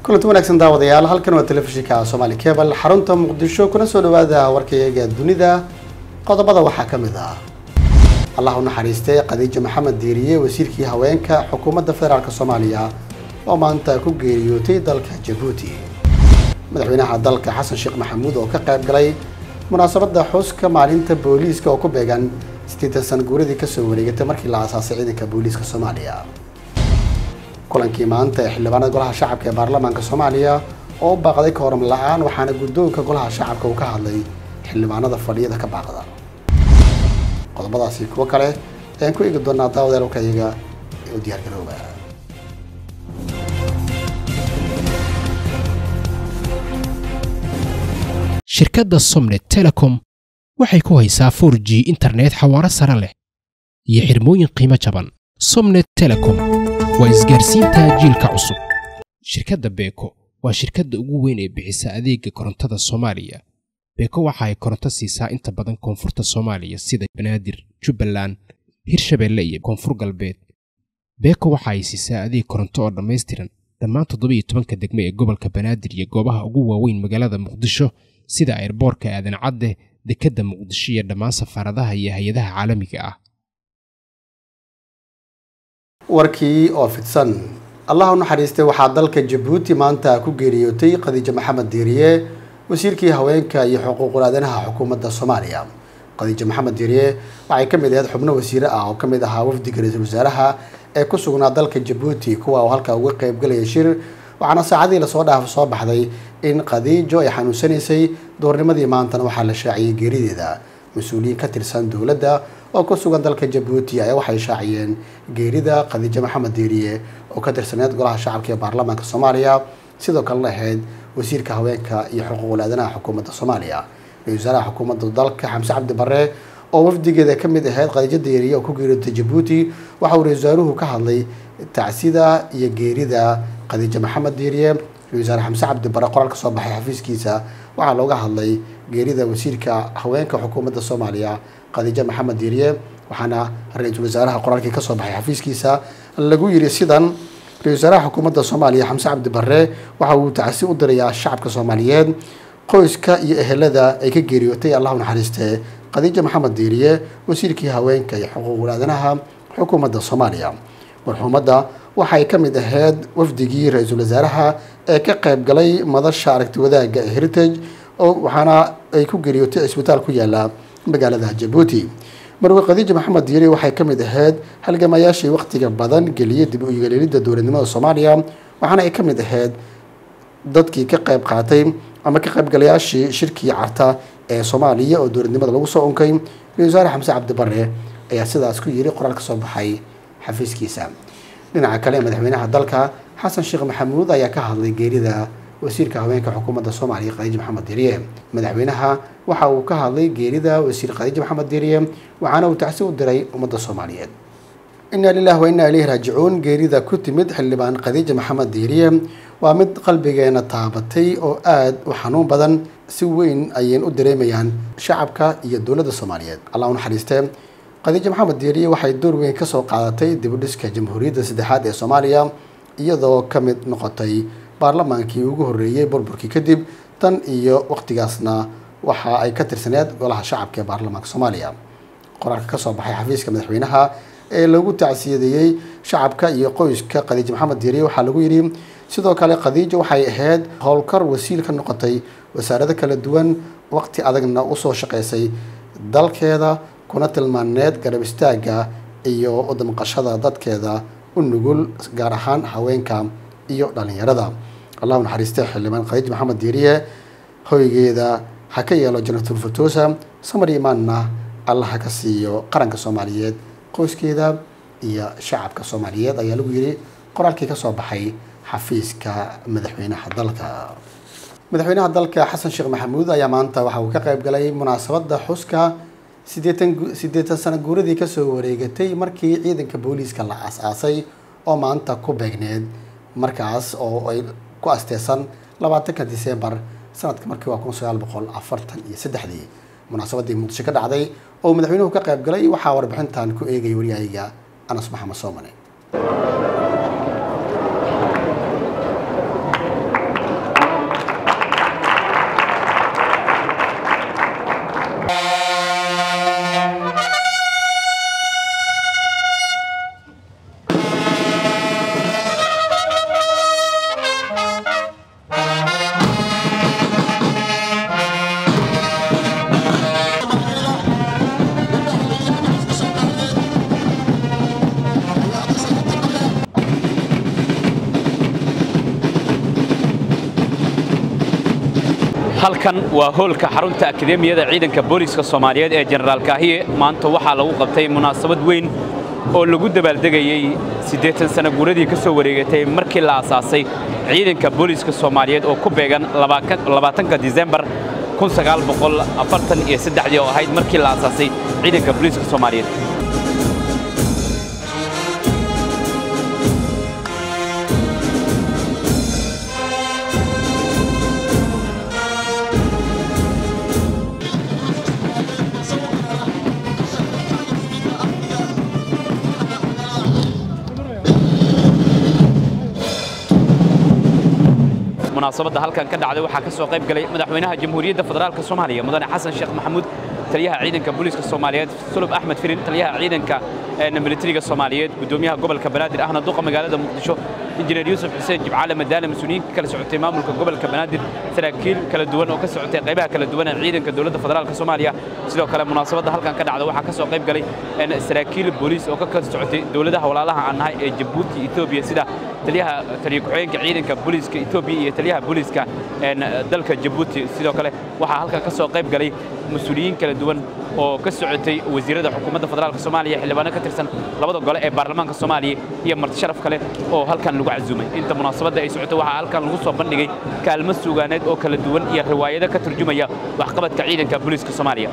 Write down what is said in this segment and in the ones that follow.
kulanti wanaagsan daawadayaal halkan waa telefishinka somaali cebal xarunta muqdisho kuna soo dhawaada warkayaga dunida qodobada waxaa ka mid ah allah u naxariistay khadiijo maxamed diiriye wasiirkii haweenka xukuumadda federaalk soomaaliya oo maanta ku geeriyootay dalka jabuuti madaxweynaha dalka xasan sheekh maxamuud oo ka qayb galay munaasabadda xuska maalinta booliiska oo ku beegan siddeetan sana guuradii kasoo wareegatay markii la aasaasay ciidanka booliiska soomaaliya kulankii maanta ee xildhibaanada golaha shacabka ee baarlamaanka soomaaliya oo u baaqday kooram la-aan waxaana guddoonka golaha shacabka uu ka hadlay xildhibaanada fadhiyada ka baaqda qodobadaasi kuwo kale ayaan ku eegi doonaa daawadeel warkayaga u diyaargarooba shirkadda somnet telecom waxay ku haysaa 4 g internet xawaaro sare leh iyo xirmooyin qiimo jaban somnet telecom waa isgaarsiinta jiilka cusub shirkadda beeko waa shirkadda ugu weyn ee bixisa adeega korontada soomaaliya beeko waxa ay koronto siisaa inta badan koonfurta soomaaliya sida banaadir jubbaland hirshabeelle iyo koonfur galbeed beeko waxa ay siisaa adeeg koronto oo dhammaystiran dhammaan toddoba iyo tobanka degme ee gobolka banaadir iyo goobaha ugu waaweyn magaalada muqdisho sida airboorka aadan cadde dekedda muqdisho iyo dhammaan safaaradaha iyo hay-adaha caalamiga ah warkii oo fidsan allah u naxariistay waxaa dalka jabuuti maanta ku geeriyootay khadiijo maxamed diiriye wasiirkii haweenka iyo xuquuqul aadanaha xukuumadda soomaaliya khadiijo maxamed diiriye waxay ka mid ahayd xubno wasiire ah oo ka mid ahaa wafdiga ra-iisul wasaaraha ee ku sugnaa dalka jabuuti kuwa oo halkaa uga qaybgalaya shir waxaana saacadii lasoo dhaaf soo baxday in khadiijo ay xanuunsanaysay doornimadii maantana waxaa la shaaciyey geerideeda mas-uuliyiin ka tirsan dowladda oo ku sugan dalka jabuuti ayaa waxay shaaciyeen geerida khadiijo maxamed diiriye oo ka tirsaneed golaha shacabka ee baarlamaanka soomaaliya sidoo kalena ahayd wasiirka haweenka iyo xuquuqul aadanaha xukuumadda soomaaliya ra-isul wasaaraha xukuumadda dalka xamse cabdi barre oo wafdigeeda ka mid ahayd khadiijo diiriye oo ku geeriyootay jabuuti waxa uu ra-isul wasaaruhu ka hadlay tacsida iyo geerida khadiijo maxamed diiriye ra-isul wasaare xamse cabdi barre qoraal ka soo baxay xafiiskiisa waxaa looga hadlay geerida wasiirka haweenka xukuumadda soomaaliya khadiijo maxamed diiriye waxaana ra-iisul wasaaraha qoraalkii kasoo baxay xafiiskiisa lagu yiri sidan ra-isul wasaaraha xukuumadda soomaaliya xamse cabdi barre waxa uu tacsi u dirayaa shacabka soomaaliyeed qoyska iyo ehelada ay ka geeriyootay allah u naxariistee khadiijo maxamed diiriye wasiirkii haweenka iyo xuquuqul aadanaha xukuumadda soomaaliya marxuumadda waxay ka mid ahayd wafdigii ra-iisul wasaaraha ee ka qayb galay madasha aragti wadaagga ee heritage oo waxaana ay ku geeriyootay isbitaal ku yaala magaalada jabuuti marwe khadiijo maxamed diiri waxay ka mid ahayd halgamayaashii wakhtiga badan geliyay dib u yeelida dowladnimada soomaaliya waxaana ay ka mid ahayd dadkii ka qayb qaatay ama ka qaybgalayaashii shirkii carta ee soomaaliya oo dowladnimada lagu soo unkay ra-isul wasaare xamse cabdi barre ayaa sidaas ku yiri qoraal ka soo baxay xafiiskiisa dhinaca kale madaxweynaha dalka xasan sheekh maxamuud ayaa ka hadlay geerida wasiirka haweenka xukuumadda soomaaliya khadiijo maxamed diiriye madaxweynaha waxa uu ka hadlay geerida wasiir khadiijo maxamed diiriye waxaana uu tacsi u diray ummadda soomaaliyeed inaa lilah wa inaa ilayhi raajicuun geerida ku timid xildhibaan khadiijo maxamed diiriye waa mid qalbigeena taabatay oo aada u xanuun badan si weyn ayeen u dareemayaan shacabka iyo dowladda soomaaliyeed allah u naxariistee khadiijo maxamed diiriye waxay door weyn kasoo qaadatay dibudhiska jamhuuriyadda saddexaad ee soomaaliya iyadoo ka mid noqotay baarlamaankii ugu horreeyey burburkii kadib tan iyo waqtigaasna waxa ay ka tirsaneed golaha shacabka ee baarlamaanka soomaaliya qoraalka kasoo baxay xafiiska madaxweynaha ee lagu tacsiyadeeyey shacabka iyo qoyska khadiijo maxamed diiriye waxaa lagu yidhi sidoo kale khadiijo waxay ahayd howlkar wasiil ka noqotay wasaarado kala duwan waqti adagna usoo shaqaysay dalkeeda kuna tilmaaneed garab istaagga iyo udamqashada dadkeeda u nugul gaar ahaan haweenka iyo dhalinyarada allah u naxariistay xildhibaan khadiij maxamed diiriye hoygeeda ha ka yeelo janatul furtoosa samar imaanna allah ha ka siiyo qaranka soomaaliyeed qoyskeeda iyo shacabka soomaaliyeed ayaa lagu yiri qoraalkii kasoo baxay xafiiska madaxweynaha dalka madaxweynaha dalka xasan sheekh maxamuud ayaa maanta waxa uu ka qayb galay munaasabadda xuska sideetan siddeetan sano guuradii kasoo wareegatay markii ciidanka booliiska la aas-aasay oo maanta ku beegneed markaas oo ay ku asteesan labaatanka disembar sanadka markii waa kun sagaal boqol afartan iyo saddexdii munaasabadii muqdisho ka dhacday oo madaxweynuhu ka qayb galay waxaa warbixintan ku eegaya waryahayga anas maxamed soomane halkan waa hoolka xarunta akademiyada ciidanka booliiska soomaaliyeed ee jenaraal kaahiye maanta waxaa lagu qabtay munaasabad weyn oo lagu dabaaldegayey siddeetan sana guuradii ka soo wareegatay markii la asaasay ciidanka booliiska soomaaliyeed oo ku beegan labaatanka disembar iyo saddexdii oo ahayd markii la asaasay ciidanka booliiska soomaaliyeed munaasabadda halkan ka dhacday waxaa ka soo qayb galay madaxweynaha jamhuuriyadda federaalka soomaaliya mudane xasan sheekh maxamuud taliyaha ciidanka booliiska soomaaliyeed sulub axmed firin taliyaha ciidanka militariga soomaaliyeed gudoomiyaha gobolka banaadir ahna duqa magaalada muqdisho injineer yuusuf xuseen jibcaale madaale mas-uuliyiinka kala socotay maamulka gobolka banaadir saraakiil kala duwan oo ka socotay qaybaha kala duwan ee ciidanka dowladda federaalka soomaaliya sidoo kale munaasabadda halkan ka dhacda waxaa ka soo qayb galay saraakiil booliis oo ka kala socotay dowladaha walaalaha aan nahay ee jabuuti etoobiya sida taliyaha taliya ku-xigeenka ciidanka booliiska etoobiya iyo taliyaha booliiska dalka jabuuti sidoo kale waxaa halkan ka soo qayb galay mas-uuliyiin kala duwan oo ka socotay wasiirada xukuumadda federaalka soomaaliya xildhibaano ka tirsan labada gole ee baarlamaanka soomaaliya iyo marti sharaf kale oo halkan lagu casuumay inta munaasabadda ay socotay waxaa halkan lagu soo bandhigay kaalmo suugaaneed oo kala duwan iyo riwaayado ka turjumaya waxqabadka ciidanka booliiska soomaaliya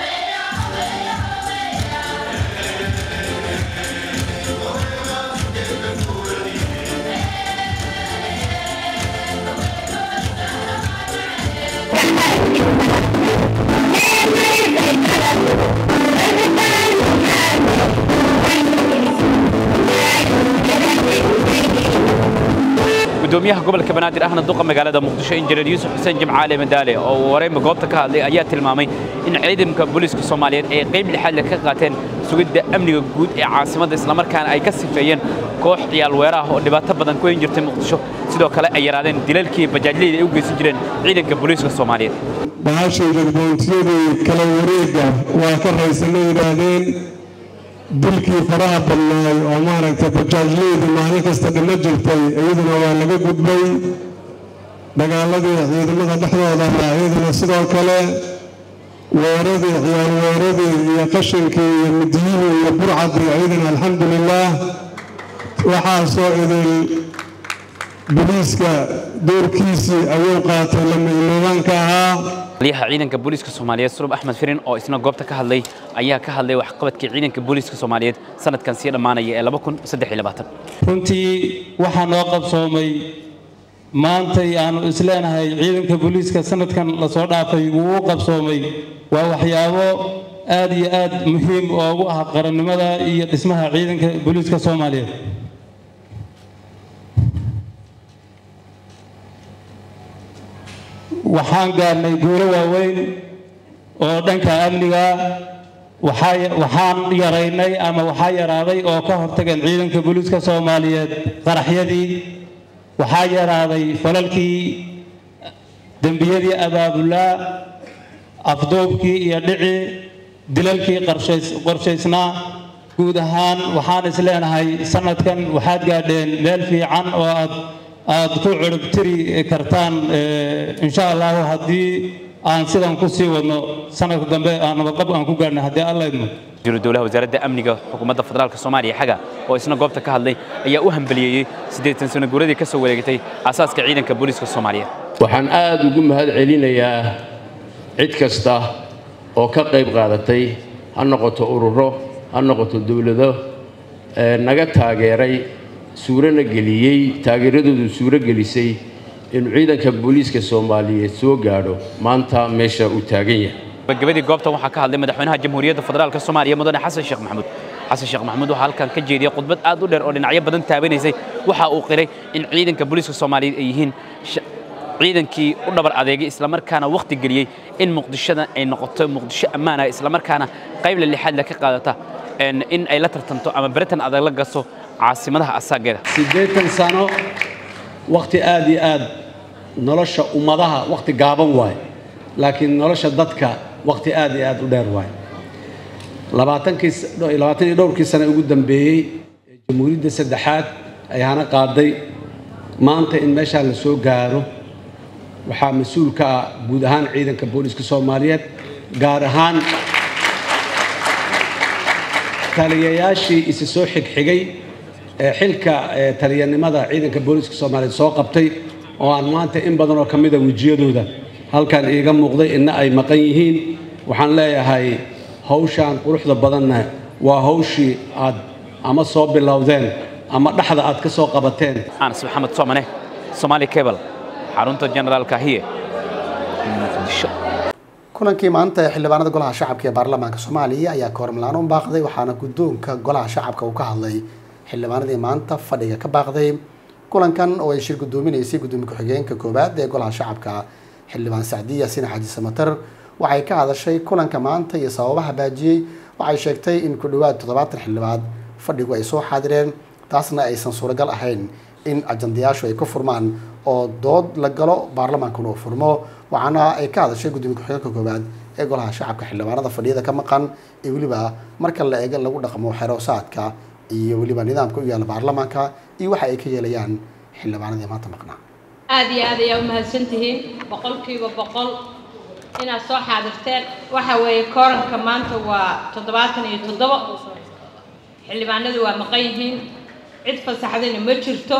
gudoomiyaha gobolka banaadir ahna duqa magaalada muqdisho injineer yuusuf xuseen jimcaale madaale oo wareyma goobta ka hadlay ayaa tilmaamay in ciidanka booliiska soomaaliyeed ay qayb lixaad leh ka qaateen sugidda amniga guud ee caasimadda islamarkaana ay ka sifeeyeen koox ciyaal weeraah oo dhibaato badan ku hayn jirtay muqdisho sidoo kale ay yaraadeen dilalkii bajaajleyda ay u geysan jireen ciidanka booliiska soomaaliyeed bahashayda boontiyadii kala wareegga waa ka raysana yidhaahdeen dilkii faraha badnaay oo maaragtay bajaajleyda maalin kasta dhimo jirtay iyaduna waa laga gudbay dagaaladii ciidamada dhexdooda ahaa iyaduna sidoo kale weeradii ciyaal weeradii iyo qashinkii iyo midiyihii iyo burcadii iyaduna alxamdulilaah waxaasoo idin boliiska doorkiisii ayuu qaatay lama-imaamaanka ahaa taliyaha ciidanka booliiska soomaaliyeed sulub axmed firin oo isna goobta ka hadlay ayaa ka hadlay waxqabadkii ciidanka booliiska soomaaliyeed sanadkan sii dhammaanaya ee runtii waxaa noo qabsoomay maantay aanu isleenahay ciidanka booliiska sanadkan lasoo dhaafay wuu u qabsoomay waa waxyaabo aad iyo aad muhiim oogu ah qarannimada iyo dhismaha ciidanka booliiska soomaaliyeed waxaan gaarnay guulo waaweyn oo dhanka amniga waxaan yaraynay ama waxaa yaraaday oo ka hortageen ciidanka booliiska soomaaliyeed qaraxyadii waxaa yaraaday falalkii dembiyadii abaabulaa afduubkii iyo dhicii dilalkii qorshaysnaa guud ahaan waxaan is leenahay sanadkan waxaad gaadheen meel fiican oo aad aad ku curubtiri kartaan insha allahu haddii aan sidan ku sii wadno sanadka dambe aan nabadqab aan ku gaarnay haddii alla idmo wasiiru dowlaha wasaaradda amniga xukuumadda federaalka soomaaliya xaga oo isna goobta ka hadlay ayaa u hambaliyeeyey siddeetan sano guuradii ka soo wareegatay asaaska ciidanka booliiska soomaaliyeed waxaan aad ugu mahad celinayaa cid kasta oo ka qayb qaadatay ha noqoto ururo ha noqoto dowlado naga taageeray suurana geliyey taageeradoodu suuro gelisay inuu ciidanka booliiska soomaaliyeed soo gaadho maanta meesha uu taagan yahay gabagabadii goobtan waxaa ka hadlay madaxweynaha jamhuuriyadda federaalka soomaaliya mudane xasan sheekh maxamuud xasan sheekh maxamuud waxaa halkan ka jeediyey khudbad aad u dheer oo dhinacyo badan taabanaysay waxa uu qiray in ciidanka booliiska soomaaliyeed ay yihiin ciidankii u dhabar adeegay islamarkaana wakhti geliyey in muqdishada ay noqoto muqdisho ammaana islamarkaana qaybla lixaad le ka qaadata in ay la tartanto ama beritan adag la gasto caasimadaha asaageeda siddeetan sano wakhti aad iyo aad nolosha ummadaha wakhti gaaban waaye laakiin nolosha dadka wakhti aad iyo aad u dheer waaye labaatankii labaatan iyo dhowrkii sane ugu dambeeyey ee jamhuuriyadda saddexaad ay hana qaaday maanta in meeshaa la soo gaaro waxaa mas-uul ka ah guud ahaan ciidanka booliska soomaaliyeed gaar ahaan taliyayaashii isa soo xigxigay ee xilka taliyanimada ciidanka booliska soomaaliyeed soo qabtay oo aan maanta in badan oo ka mida wejiyadooda halkan iiga muuqday inna ay maqan yihiin waxaan leeyahay hawshaan quruxda badanna waa hawshii aad ama soo bilowdeen ama dhexda aad ka soo qabateen anas maxamed soomane somaali cable xarunta generaalka hiye muqdisho kulankii maanta ee xildhibaanada golaha shacabka ee baarlamaanka soomaaliya ayaa koormalaan u baaqday waxaana guddoonka golaha shacabka uu ka hadlay xildhibaanadii maanta fadhiga ka baaqday kulankan oo ay shir guddoominaysay gudoomiye ku-xigeenka koowaad ee golaha shacabka xildhibaan sacdiya sina xaaji samatar waxay ka hadashay kulanka maanta iyo sababaha baajiyey waxay sheegtay in ku dhowaad toddobaatan xildhibaad fadhigu ay soo xaadireen taasna aysan suuragal ahayn in ajandayaashu ay ka furmaan oo dood la galo baarlamaankuna uu furmo waxaana ay ka hadashay gudoomiye ku-xigeenka koowaad ee golaha shacabka xildhibaanada fadhiyada ka maqan iyo weliba marka la eego lagu dhaqmo xeroosaadka iyo weliba nidaamka u yaalla baarlamaanka iyo waxa ay ka yeelayaan xildhibaanadii maanta maqnaa aad iyo aad ayaa u mahadsantihiin boqolkiiba boqol inaad soo xaadirteen waxa weeye kooranka maanta waa toddobaatan iyo toddobo xildhibaanadu waa maqan yihiin cid fasaxdayna ma jirto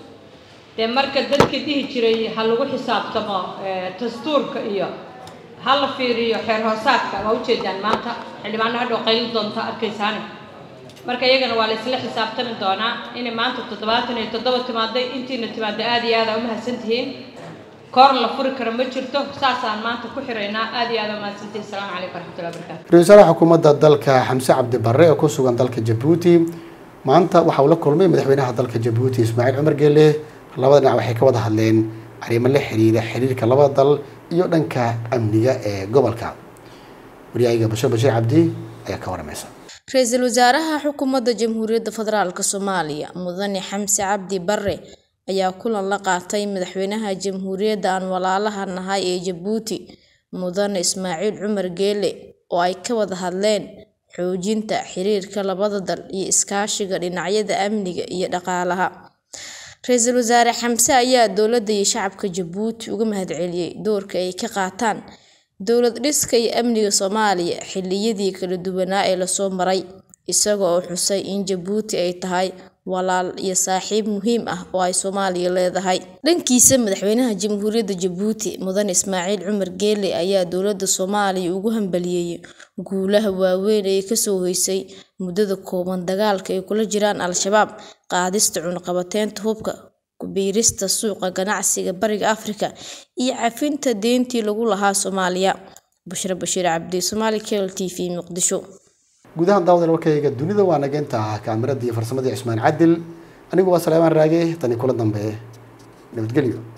dee marka dadka dhihi jiray ha lagu xisaabtamo dastuurka iyo ha la fiiriyo xeer hoosaadka waa ujeedaan maanta xildhibaano hadhow qayli doonta arkaysaani marka iyagana waa la isla xisaabtami doonaa inay maanta toddobaatan iyo toddoba timaaday intiina timaada aad iyo aad aa u mahadsantihiin koor la furi karo ma jirto saasaan maanta ku xiraynaa aad iyo aad aa mahadsantihiin asalaamu calaykum waraxmatullahi wabarakatu ra-iisul wasaaraha xukuumadda dalka xamse cabdi barre oo ku sugan dalka jabuuti maanta waxa uu la kulmay madaxweynaha dalka jabuuti ismaaciil cumar geele labada dhinac waxay ka wada hadleen arrimo la xiriira xiriirka labada dal iyo dhanka amniga ee gobolka waryahayga basho bashiir cabdi ayaa ka waramaysa ra-iisul wasaaraha xukuumadda jamhuuriyadda federaalk soomaaliya mudane xamse cabdi barre ayaa kulan la qaatay madaxweynaha jamhuuriyadda aan walaalaha nahay ee jabuuti mudane ismaaciil cumar geele oo ay ka wada hadleen xoojinta xiriirka labada dal iyo iskaashiga dhinacyada amniga iyo dhaqaalaha ra-iisul wasaare xamse ayaa dowladda iyo shacabka jabuuti uga mahadceliyey doorka ay ka qaataan dowlad dhiska iyo amniga soomaaliya xilliyadii kala duwanaa ee lasoo maray isaga oo xusay in jabuuti ay tahay walaal iyo saaxiib muhiim ah oo ay soomaaliya leedahay dhankiisa madaxweynaha jamhuuriyadda jabuuti mudane ismaaciil cumar geele ayaa dowladda soomaaliya ugu hambaliyeeyey guulaha waaweyn ee kasoo hoysay muddada kooban dagaalka ay kula jiraan al-shabaab qaadista cunaqabateynta hubka kubiirista suuqa ganacsiga bariga afrika iyo cafinta deentii lagu lahaa soomaaliya bushra bashiir cabdi somaali cable t v muqdisho gudahan daawada warkayga dunida waa nageynta kaamirada iyo farsamadii cismaan cadil anigu waa salaamaan raage tani kula dambe nabadgelyo